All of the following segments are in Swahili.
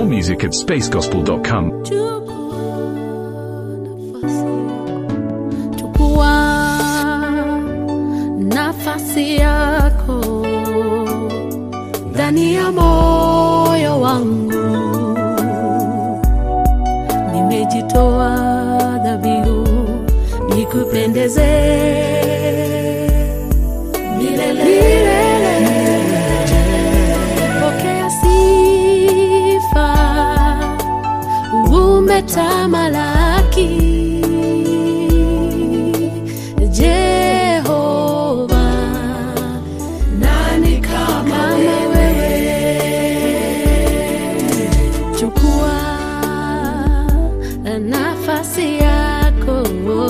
More music at spacegospel.com. Chukua nafasi yako ndani ya moyo wangu, nimejitoa dhabihu nikupendeze milele. milele. Pokea sifa, umetamalaki Jehova, nani kama wewe? Chukua nafasi yako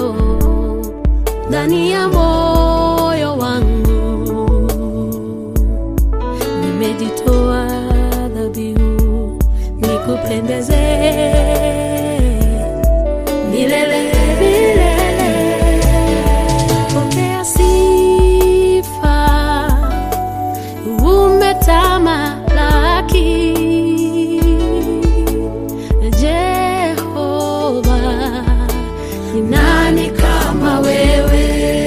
ndani ya moyo wangu, nimejitoa dhabihu nikupendeze milele milele. Pokea sifa, umetamalaki Jehova, ni nani kama wewe?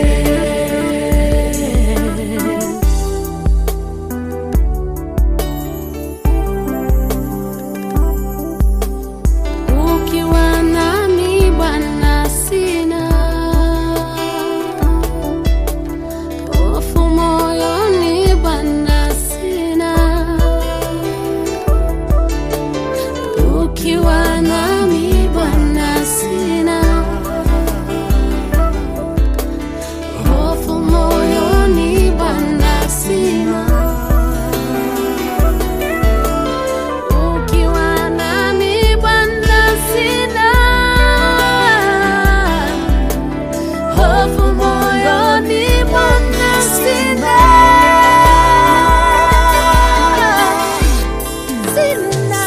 Ukiwa nami Bwana, sina hofu moyoni Bwana, sina ukiwa nami Bwana, sina hofu moyoni Bwana, sina ukiwa nami Bwana, sina hofu moyoni Bwana, sina sina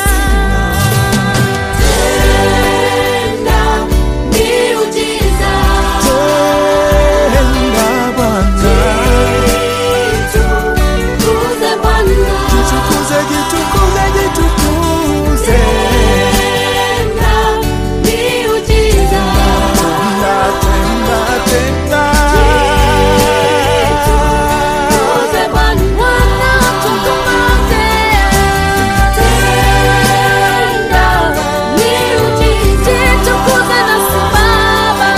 tenda miujiza Tenda Bwana, tukuze Bwana jitukuze, jitukuze, jitukuze. tenda miujiza Tenda, tenda, tenda. tukuze Bwana tukuze tenda miujiza tukuze na Baba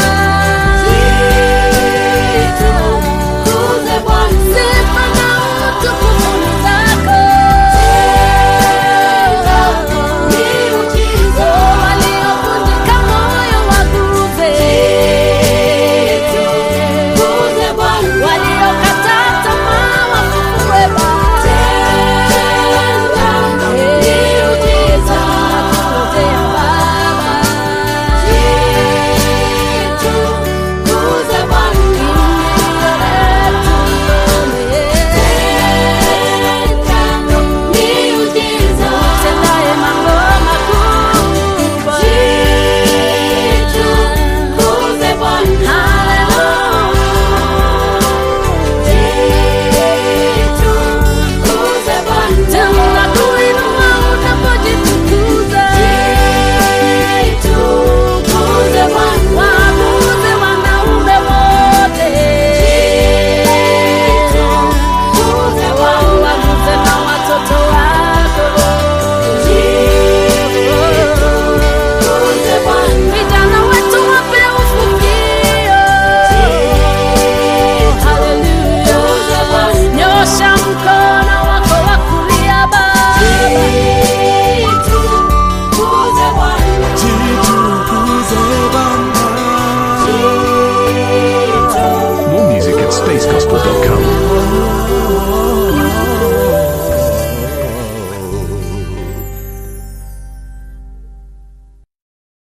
tukuze Bwana sifa na utukufu ni zako miujiza waliovunjika moyo waguze tukuze Bwana waliokataa tamaa wafufue Baba miujiza tukuze Baba tukuze Bwana miujiza utendaye mambo makubwa tukuze Bwana tukuze Bwana tunakuinua unapojitukuza tukuze Bwana waabuze wanaume wote tukuze Bwana waguze na watoto wako tukuze Bwana vijana wetu wape ufukio Haleluya. Nyosha mkono wako wa kulia Baba. Tukuze Bwana. Jitukuze Bwana. More music at spacegospel.com.